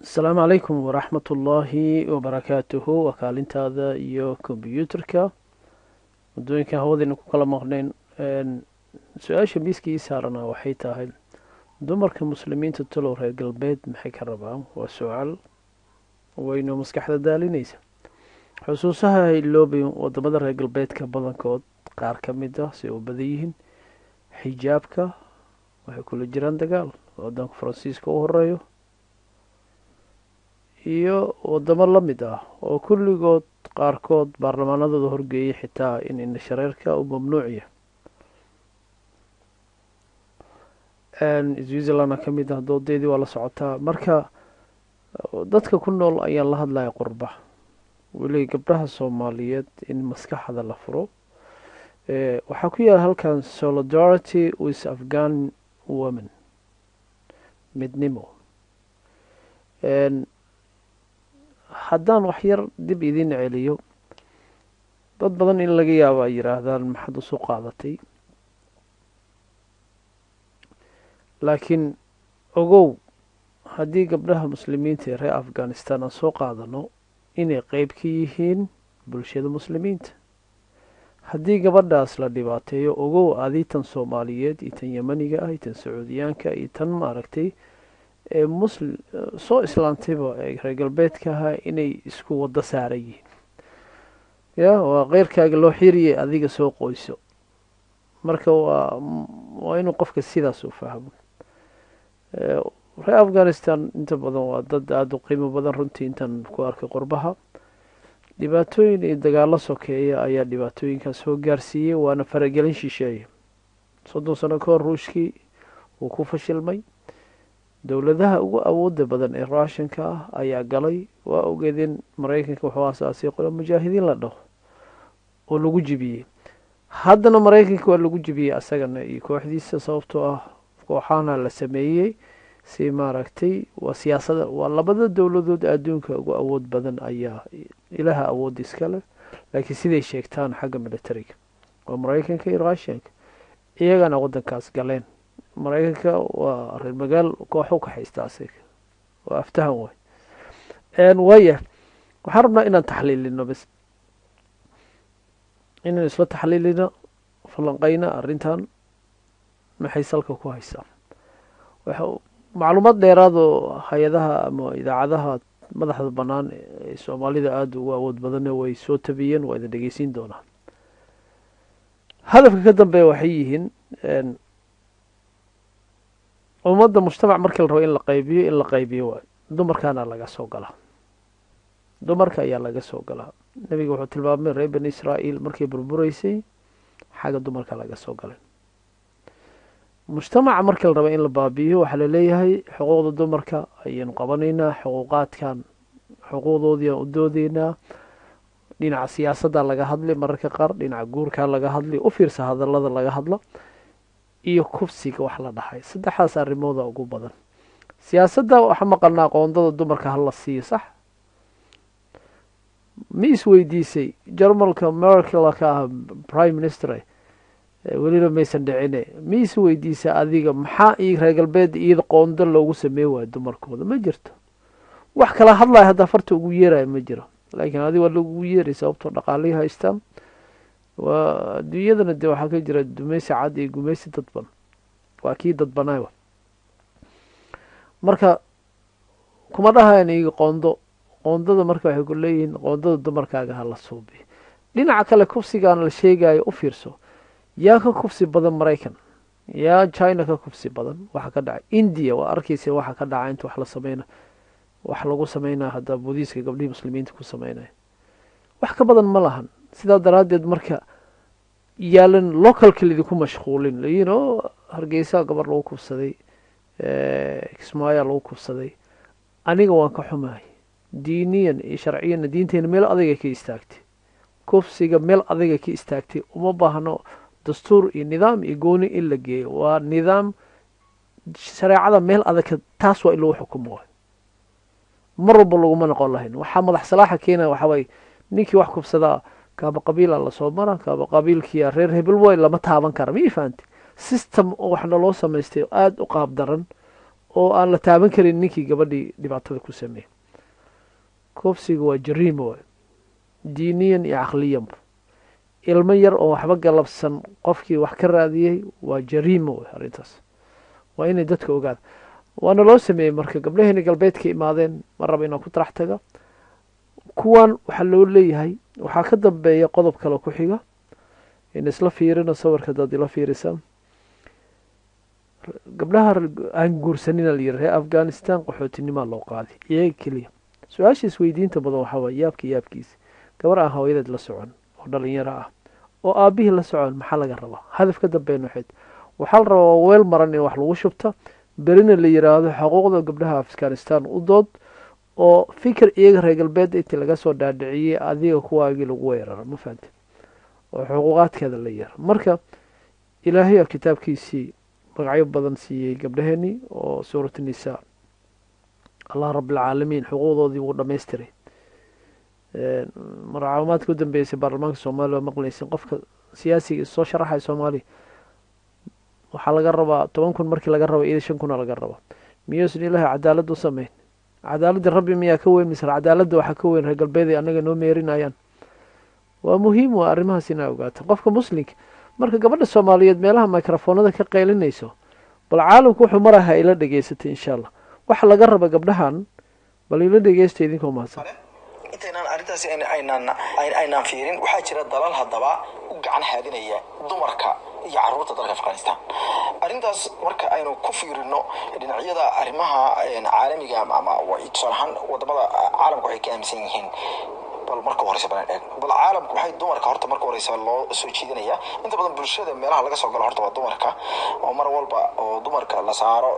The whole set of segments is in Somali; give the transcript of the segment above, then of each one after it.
asalaamu calaykum waraxmat ullaahi wabarakaatuhu waa kaalintaada iyo kombyuutarka waddooyinkan hawadayna ku kala maqnayn su-aasha miiska ii saarana waxay tahay dumarka muslimiinta talow reer galbeed maxay ka rabaan waa su-aal weyno maskaxda daalinaysa xusuusaha hayloobay wadamada reer galbeedka badankood qaar ka mid ah si u badan yihiin xijaabka waxay kula jiraan dagaal wadanka faransiiska u horeeyo iyo wadamo la mid ah oo kulligood qaarkood baarlamaanadooda horgeeyay xitaa in indhashareerka uu mamnuuciya switzerlandna ka mid ah doodeedii waa la socotaa marka dadka ku nool ayaan la hadlaya qurba weli gabdhaha soomaaliyeed in maskaxda la furo waxaa ku yaala halkan solidarity with afghan women midnimo haddaan waxyar dib idin celiyo dad badan in laga yaabo ay yidhaahdaan maxaad usu qaadatay laakiin ogow haddii gabdhaha muslimiinta ee reer afghanistan aan soo qaadano inay qeyb ka yihiin bulshada muslimiinta haddii gabadhaas la dhibaateeyo ogow adii tan soomaaliyeed iyo tan yemaniga ah iyo tan sacuudiyaanka iyo tan maaragtay ee muslim soo islaantayba ee reer galbeedka ahaa inay isku waddo saaran yihiin ya waa keyrkaaga loo xiriyay adiga soo qoyso marka waa waa inuu qofka sidaas u fahmo reer afghanistan inta badan waa dad aada u qiimo badan runtii intaan ku arkay qurbaha dhibaatooyin iyo dagaalo sokeeya ayaa dhibaatooyinkaas soo gaarsiiyey waana faragelin shisheeye soddon sano ka hor ruushkii wuu ku fashilmay dowladaha ugu awooda badan ee ruushanka ah ayaa galay waa ogeedeen maraykanka wuxuu asaasay qolo mujaahidiin la dhaho oo lagu jibiyey haddana maraykanka waa lagu jibiyey asagana iyo kooxdiisa sababtoo ah kooxaana la sameeyey si maaragtay waa siyaasada waa labada dowladood adduunka ugu awood badan ayaa ilaha awood iskale laakiin siday sheegtaan xagga militariga waa maraykanka iyo ruushanka iyagana waddankaas galeen maraykanka waa reer magaal kooxu ka haysta asiga waa aftahan way waaya waxaan rabnaa inaan taxliilino bas inaan isla taxliilino falanqeyna arrintan maxay salka ku haysaa macluumaad dheeraad oo hay-adaha ama idaacadaha madaxda bannaan ee soomaalida aada ugu awood badane way soo tabiyeen waa idin dhegeysiin doonaa hadafka ka dambeeya waxay yihiin ummadda mujtamac markii la rabo in la qaybiyo in la qaybiyo waay dumarkaana laga soo galaa dumarka ayaa laga soo galaa nebiga wuxuu tilmaamay reer bani israa'iil markay burbureysay xagga dumarka laga soo galay mujtamaca markii la rabo in la baabi'iyo waxaa laleeyahay xuquuqda dumarka ayaynu qabanaynaa xuquuqaadkan xuquuqdoodii aan u doodeynaa dhinaca siyaasadda laga hadli mararka qaar dhinaca guurkaa laga hadli u fiirsa hadallada laga hadlo iyo kufsiga wax la dhahay saddexdaas arrimooda ugu badan siyaasadda waxaa maqalnaa qoondada dumarka hala siiyo sax ma isweydiisay jarmalka merkel ka ah prime minister weliba maysan dhicine ma isweydiisay adiga maxaa i reer galbeed iyada qoondo loogu sameey waayo dumarkooda ma jirto wax kala hadlaya haddaa farta ugu yeeraya ma jiro laakiin adiga waa lagugu yeeray sababtoo dhaqaalihii haystaan waa adduunyadana dee waxaa ka jira dumeysi cad iyo gumeysi dadban waa kii dadbanay marka kuma dhahayan iyaga qoondo qoondada marka waxay ku leeyihiin qoondada dumarkaaga ha la suubiyo dhinaca kale kufsigaan la sheegayo u fiirso yaa ka kufsi badan maraykan yaa china ka kufsi badan waxa ka dhacay india waa arkeysa waxa ka dhaca inta wax la sameyna wax lagu sameynaya haddaa boodiiska gabdhihii muslimiinta ku sameynaya wax ka badan ma lahan sidaa daraaddeed marka yaalan localka laidinku mashquulin layiin oo hargeysa gabar lagu kufsaday kismaayaa lagu kufsaday aniga waan ka xumahay diiniyan iyo sharciyanna diinteena meel adayga ka istaagtay kufsiga meel adayga ka istaagtay uma baahno dastuur iyo nidaam iyo gooni in la geeyo waa nidaam shareecada meel adagka taas waa in lagu xukumo waay mar walba laguma noqon lahayn waxaa madax salaaxa keenaya waxaa waaye ninkii wax kufsadaa kaaba qabiila lasoo mara kaaba qabiilkiia reer hebel way lama taaban kara ma fahanti system oo waxna loo samaystay aada u qaab daran oo aan la taaban karin ninkii gabadhii dhibaatada ku sameeyey kufsiga waa jariima waay diiniyan iyo caqliyanba ilmo yar oo waxba galabsan qofkii wax ka raadiyey waa jariima way arrintaas waa inay dadka ogaada waana loo sameeyey marka gabdhaheeni galbeedka imaadeen ma raba inaan ku tarax taga kuwan waxaa loo leeyahay waxaa ka dambeeya qodob kale ku xiga in isla fiirino sawirka dad ila fiirisaan gabdhaha aan guursanina la yiri reer afghanistan qaxootinimaa loo qaaday iyaga keliya su-aasha isweydiinta badan waxaa waay yaabka yaabkiisa gabar aan hooyadeed la socon oo dhalinyaro ah oo aabihii la socon maxaa laga rabaa hadaf ka dambeyn waxayd waxaa la rabaa weel maran in wax lagu shubta berina la yiraahdo xuquuqda gabdhaha afghanistan u dood oo fikir iyaga reer galbeedda intii laga soo dhaadhiciyey adiga kuwaagii lagu weeraro ma fahamte oo xuquuqaadkeeda la yeero marka ilaahay kitaabkiisii magacyo badan siiyey gabdhaheenii oo suurat nisaa allah rabbilcaalamiin xuquuqdoodii wuu dhamaystiray marcaawimaadka u dambeysay baarlamaanka soomaaliya waa maqlaysin qofka siyaasiga soo sharaxaya soomaaliya waxaa laga rabaa toban kun markii laga raba iyada shan kuna laga rabaa miyuusan ilaahay cadaalad u sameyn cadaaladda rabbi miyaa ka weyn mise cadaaladda waxaa ka weyn reer galbeed ay annaga noo meerinayaan waa muhiim waa arrimahaas inaa ogaata qofka muslimka marka gabadha soomaaliyeed meelaha microfoonada ka qaylinayso bal caalamku wuxuu maraha ila dhegeysatay insha allah waxa laga raba gabdhahan bal ila dhegeysta idinkoo mahadsan intaynaan arrintaasi aynaan aynaan fiirin waxaa jira dalal haddaba u gacan haadinaya dumarka iyo caruurta dalka afghanistan arrintaas marka aynu ku fiirino dhinacyada arrimaha caalamiga ama tusaale ahaan wadamada caalamka waxay ka aaminsan yihiin bal marka horeysa balan eeg bal caalamku waxay dumarka horta marka horeysa loo soo jiidanaya inta badan bulshada meelaha laga soo galo horta waa dumarka oo mar walba oo dumarka la saaro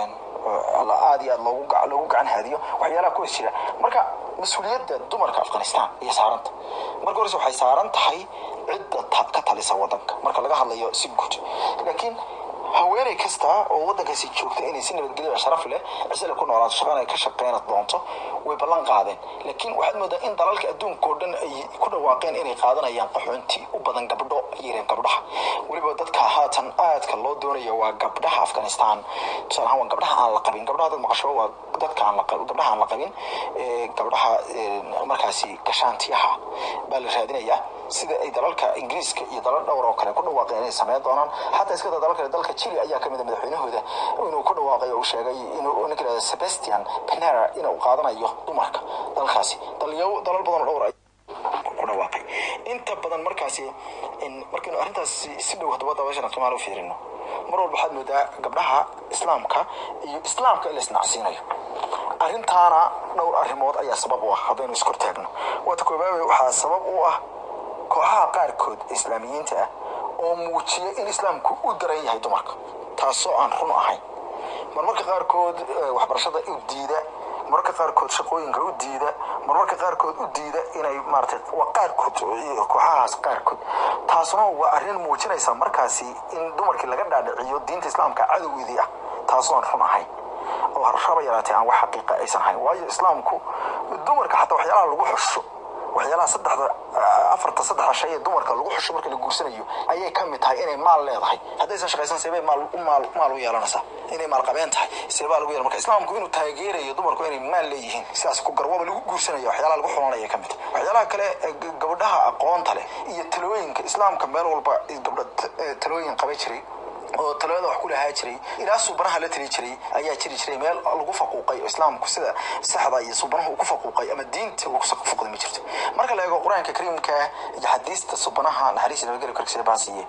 aad iyo aad loogu loogu gacan haadiyo waxyaalaha kuwas jira marka mas-uuliyadda dumarka afghanistan iyo saaranta marka horeysa waxay saaran tahay cidda ka talisa wadanka marka laga hadlayo si guud laakiin haweeney kasta oo wadankaasi joogta inay si nabadgelya sharaf leh cisale ku noolaato shaqana ay ka shaqeyn doonto way ballan qaadeen laakiin waxaad moodaa in dalalka adduunka oo dhan ay ku dhawaaqeen inay qaadanayaan qaxoonti u badan gabdho yareen gabdhaha weliba dadka haatan aadka loo doonayo waa gabdhaha afghanistan tusaale ahaan waa gabdhaha aan la qabin gabdhaha dad maqasho waa dadka aan la qabin gabdhaha aan la qabin gabdhaha markaasi gashaantiyaha baa la raadinayaa sida ay dalalka ingiriiska iyo dalal dhowr oo kale ku dhawaaqeen inay sameyn doonaan xataa iska dalal kale dalka chile ayaa kamid a madaxweynahooda inuu ku dhawaaqay oo uu sheegay inuu ninka yidhahdo sebastian penera inuu qaadanayo dumarka dalkaasi dalyo dalal badan oo dhowr ay ku dhawaaqay inta badan markaasi markaynu arrintaas si dhow haddaba dabeeshana qiimaha u fiirino mar walba waxaad moodaa gabdhaha islaamka iyo islaamka in la isnacsiinayo arrintaana dhowr arrimood ayaa sabab u ah haddaynu iskortaagno waata koobaabay waxaa sabab u ah kooxaha qaarkood islaamiyiinta ah oo muujiya in islaamku u daran yahay dumarka taasoo aan run ahayn marmarka qaarkood waxbarashada u diida marmarka qaarkood shaqooyinka u diida marmarka qaarkood u diida inay maarata waa qaarkood kooxahaas qaarkood taasuna waa arrin muujinaysa markaasi in dumarkii laga dhaadhiciyo diinta islaamka cadowgeedii ah taasoo aan run ahayn oo raba yaraatee aan wax xaqiiqa aysan hayn waayo islaamku dumarka xataa waxyaalaha lagu xusho waxyaalaha saddexda afarta saddexda shay ee dumarka lagu xusho marka la guursanayo ayay ka mid tahay inay maal leedahay haddaysan shaqaysan seebay maal maal maal u yeelanaysaa inay maal qabeen tahay seebaa lagu yeelan marka islaamku inuu taageerayo dumarku inay maal leeyihiin sidaas ku garwaba lagu guursanaya waxyaalaha lagu xulanaya ka mid tahay waxyaalaha kale gabdhaha aqoonta leh iyo talooyinka islaamka meel walba gabdha talooyin qabay jiray oo talooyada wax ku lahaa jiray ilaa suubanaha la tali jiray ayaa jiri jiray meel lagu faquuqay oo islaamku sida saxda iyo suubanaha uu ku faquuqay ama diinta uu ku faquuqday ma jirto marka la eego qur-aanka kariimka iyo xadiista suubanaha naxariis nabadgelyo korkiisa baa siiye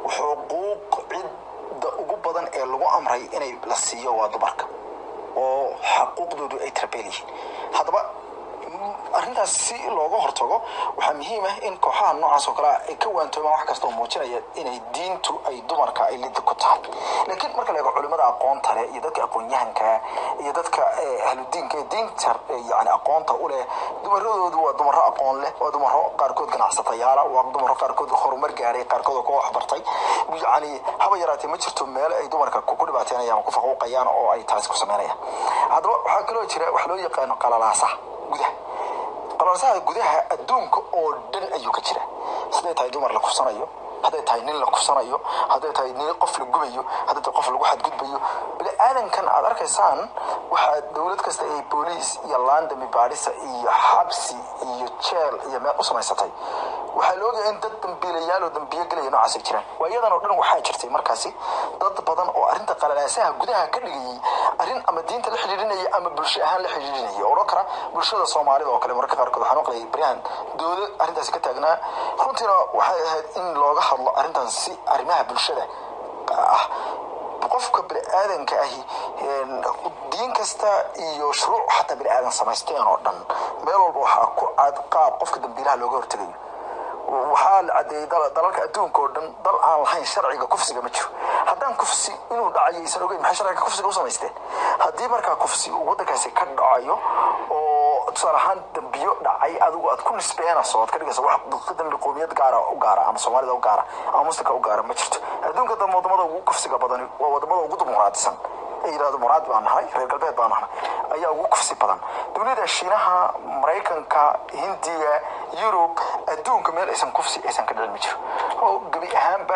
xuquuq cidda ugu badan ee lagu amray inay la siiyo waa dumarka oo xaquuqdoodu ay tarbeel yihiin haddaba arrintaas si looga hortago waxaa muhiim ah in kooxaha noocaas oo kale ay ka waantoomaan wax kasta oo muujinaya inay diintu ay dumarka ay lidi ku tahay laakiin marka la eego culimada aqoonta leh iyo dadka aqoon-yahanka iyo dadka ahludiinka ee diinta yani aqoonta u leh dumaradoodu waa dumaro aqoon leh waa dumaro qaarkood ganacsatayaala waa dumaro qaarkood horumar gaaray qaarkood oo ka waxbartay yani haba yaraatee ma jirto meelo ay dumarka ku dhibaateynayaan oo ku faquuqayaan oo ay taasi ku sameynayaan haddaba waxaa kaloo jira wax loo yaqaano qalalaasaha gudaha qalalaasaha gudaha adduunka oo dhan ayuu ka jira siday tahay dumar la kufsanayo hadday tahay nin la kufsanayo hadday tahay nin qof la gubayo hadday tahay qof lagu xadgudbayo bini aadankan aad arkaysaan waxaa dowlad kasta ay booliis iyo laandami baadhisa iyo xabsi iyo jeel iyo meel u samaysatay waxaa la ogyahay in dad dambiilayaal oo dambiyo gelaya noocaas ay jiraan waa iyadan oo dhan waxaa jirtay markaasi dad badan oo arrinta qalalaasaha gudaha ka dhigayay arrin ama diinta la xidhiidhinaya ama bulsho ahaan la xidhiidhinaya odhan kara bulshada soomaalida oo kale mararka qaarkood waxaan maqlayay baryahan dowlad arrintaasi ka taagnaa runtiina waxay ahayd in looga hadlo arrintan si arrimaha bulshada ah qofka bini-aadanka ahi diin kasta iyo shuruuc xataa bini-aadan samaysteen oo dhan meel walba waxaa ku cad qaab qofka dambiilaha looga hortegayo waxaa la cadeeyey dalalka adduunka oo dhan dal aan lahayn sharciga kufsiga ma jiro haddaan kufsi inuu dhacayo aysan ogeyn maxay sharciga kufsiga u samaysteen haddii markaa kufsi uu waddankaasi ka dhacayo oo tusaale ahaan dambiyo dhacay adigu aad ku nisbeenayso oad ka dhigayso wax dambi qoomiyad gaara u gaara ama soomaalida u gaara ama muslimka u gaara ma jirto adduunka dambe wadamada ugu kufsiga badani waa wadamada ugu dimuqraadisan ay yidhahdo muraad baan nahay reer galbeed baan nahay ayaa ugu kufsi badan dunida shiinaha maraykanka hindiya yurub adduunka meel aysan kufsi aysan ka dhicin ma jiro oo gebi ahaanba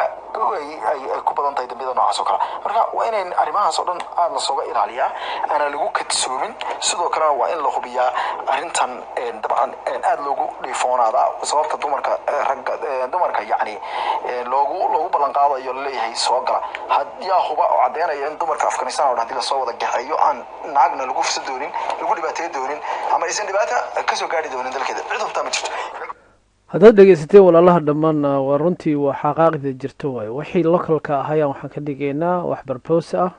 ay ku badan tahay dambiyada noocaas oo kale marka waa inayn arrimahaas oo dhan aada lasooga ilaaliyaa aana lagu kadsoomin sidoo kalena waa in la hubiyaa arrintan dabcan aada loogu dhiifoonaada sababta dumarka ragga dumarka yacni loogu loogu ballan qaadayo laleeyahay soo gala yaa huba oo caddeynaya in dumarka afghanistan oo dhan hadii lasoo wada gaxeeyo aan naagna lagu fisa doonin lagu dhibaateey doonin ama aysan dhibaata kasoo gaari doonin dalkeeda cid hubtaa ma jirto haddaad dhegeysateen walaalaha dhammaanna waa runtii waa xaqaaqida jirto waayo wixii localka ahayaan waxaan ka dhigaynaa wax barboos ah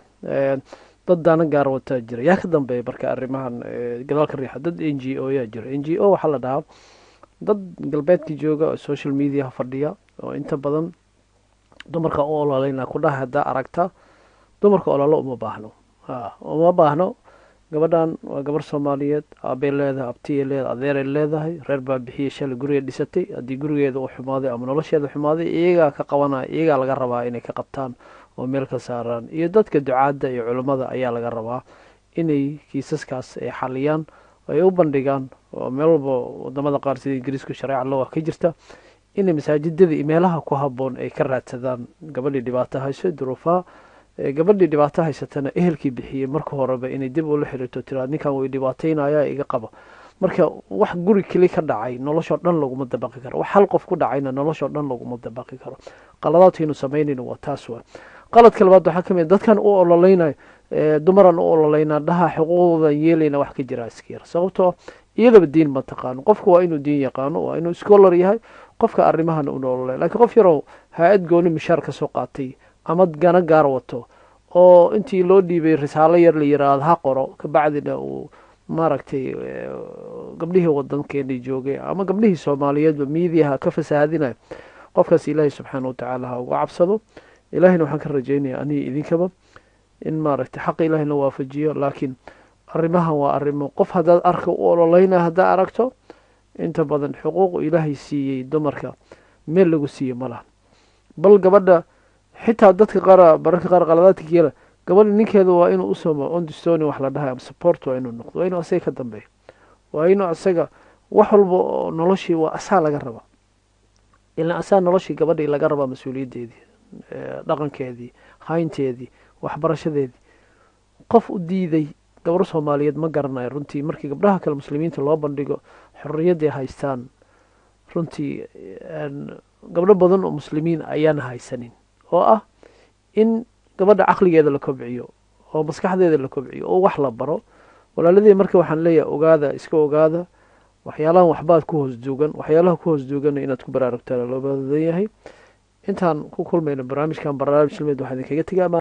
dad daana gaar wataa jira yaa ka dambeeya marka arrimahan gadaalka riixa dad n g o yaa jira n g o waxaa la dhahaa dad galbeedka jooga oo social mediaha fadhiya oo inta badan dumarka u ololeyna ku dhaha haddaa aragta dumarka ololo uma baahno uma baahno gabadhan waa gabar soomaaliyeed aabey leedahay abtiyay leedahay adeeray leedahay reer baa bixiyay shalay guriga dhisatay haddii gurigeeda u xumaaday ama nolosheeda xumaaday iyagaa ka qabanaya iyagaa laga rabaa inay ka qabtaan oo meel ka saaraan iyo dadka ducaadda iyo culummada ayaa laga rabaa inay kiisaskaas ay xaliyaan ay u bandhigaan oo meel walba wadamada qaar sida ingiriisku shareeca loo ah ka jirta inay masaajidada iyo meelaha ku haboon ay ka raadsadaan gabadhii dhibaato hayso duruufaha gabadhii dhibaato haysatana ehelkii bixiyey marka horeba inay dib ula xiriirto tiraa ninkan way dhibaataynaya iga qaba marka wax guri keli ka dhacay noloshoo dhan laguma dabaqi karo wax hal qof ku dhacayna noloshoo dhan laguma dabaqi karo qaladaadkaynu samaynayna waa taas waa qaladka labaad waxaa ka mid dadkan u ololeynayo dumaran u ololeynaa dhaha xuquuqdoodan yeelayna wax ka jira iskayar sababtoo iyadaba diin ma taqaano qofku waa inuu diin yaqaano waa inuu scholar yahay qofka arrimahana una ololey lakiin qof yarow haa-ad gooni mishaar ka soo qaatay ama gana gaar wato oo intii loo dhiibay risaalo yar la yiraahdo ha qoro kabacdina uu maaragtay gabdhihii wadankeeni joogay ama gabdhihii soomaaliyeedba miidiyaha ka fasaahadinayo qofkaas ilaahay subxaana watacaala ha uga cabsado ilaahayna waxaan ka rajeynaya aniga idinkaba in maaragtay xaqa ilaahayna waafajiyo laakiin arrimahan waa arrimo qof haddaad arka u ololeyna haddaa aragto inta badan xuquuqu ilaahay siiyey dumarka meel lagu siiye ma laha bal gabadha xitaa dadka qaar bararka qaar qaladaadka yeela gabadha ninkeeda waa inuu usoomo ondistoni wax la dhahay ama support waa inuu noqdo waa inuu asaga ka dambeeyo waa inuu asaga wax walba oo noloshii waa asaa laga rabaa ilaan asaa noloshii gabadhii laga rabaa mas-uuliyaddeedii dhaqankeedii haynteedii waxbarashadeedii qof u diiday gabar soomaaliyeed ma garanayo runtii markii gabdhaha kale muslimiinta loo bandhigo xorriyadday haystaan runtii gabdho badan oo muslimiin ayaana haysanin oo ah in gabadha caqligeeda la kobciyo oo maskaxdeeda la kobciyo oo wax la baro walaaladii marka waxaan leeyahay ogaada iska ogaada waxyaalahan waxbaad ku hoos duugan waxyaalaha ku hoos duugana inaad ku baraarugtaan loo badan yahay intaan ku kulmayno barnaamijkan barnaamij ilmeed waxaa idinkaga tegaa